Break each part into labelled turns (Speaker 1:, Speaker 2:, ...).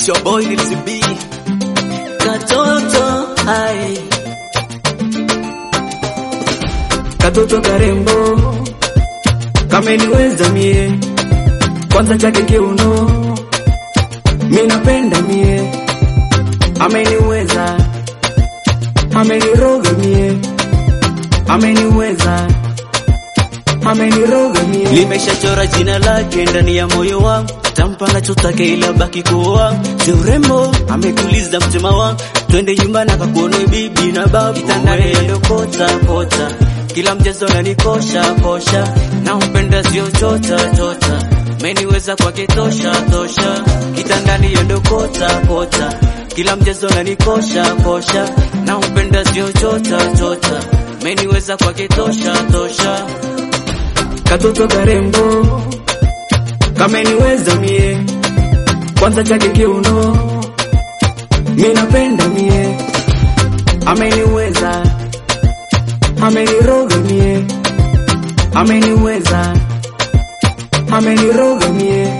Speaker 1: your boy Lil B.
Speaker 2: Katoto hai katoto karembo kameniweza mie kwanza chake kiuno mi napenda mie ameniweza ameniroga mie ameniweza ameniroga mie
Speaker 1: Nimeshachora jina lake ndani ya moyo wangu, tampa nachotaka ila baki kuwa si urembo, ametuliza mtima wangu. Twende nyumbani akakuone bibi na babu, kitandani yendo kota kota, kila mchezo nanikosha kosha, na umpenda sio chota chota, meniweza kwake tosha tosha, kitandani yendo kota kota, kila mchezo nanikosha kosha, na umpenda sio chota chota, meniweza kwake tosha tosha.
Speaker 2: katoto karembo kameniweza mie kwanza chake kiuno mi napenda mie ameniweza ameniroga mie ameniweza ameniroga mie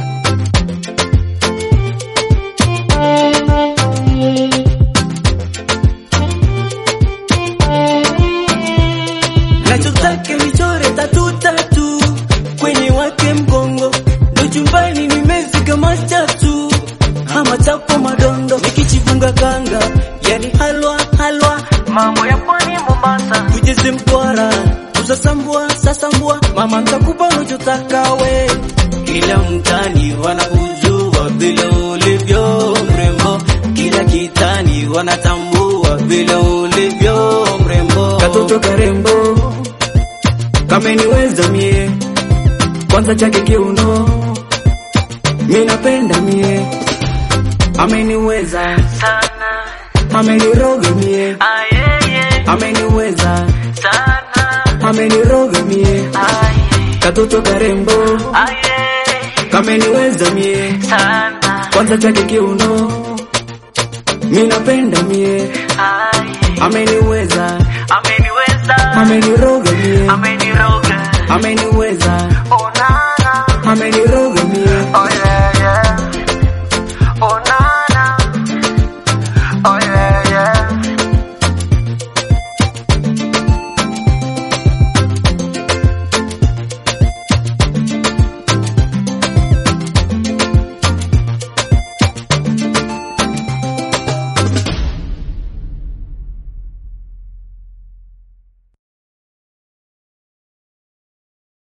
Speaker 1: nachotaka michore tatu tatu kwenye wake mgongo ndo chumbani nimezika matatu ama chapo madondo nikichifunga kanga yani halwa halwa mambo ya pwani Mombasa tujeze mkwara tusasambua sasambua mama ntakupa unachotaka we kila mtani wanakujua vile ulivyo mrembo kila kitani wanatambua vile ulivyo mrembo
Speaker 2: katoto karembo kameniweza mie kwanza chake kiuno mi napenda mie ameniweza
Speaker 1: sana
Speaker 2: ameniroga mie
Speaker 1: ayeye
Speaker 2: ameniweza
Speaker 1: sana
Speaker 2: ameniroga mie
Speaker 1: aye
Speaker 2: katoto karembo
Speaker 1: aye
Speaker 2: kameniweza mie
Speaker 1: sana
Speaker 2: kwanza chake kiuno mi napenda mie
Speaker 1: aye
Speaker 2: ameniweza
Speaker 1: ameniweza
Speaker 2: ameniroga mie
Speaker 1: ameniroga
Speaker 2: ameniweza
Speaker 1: onana
Speaker 2: ameniroga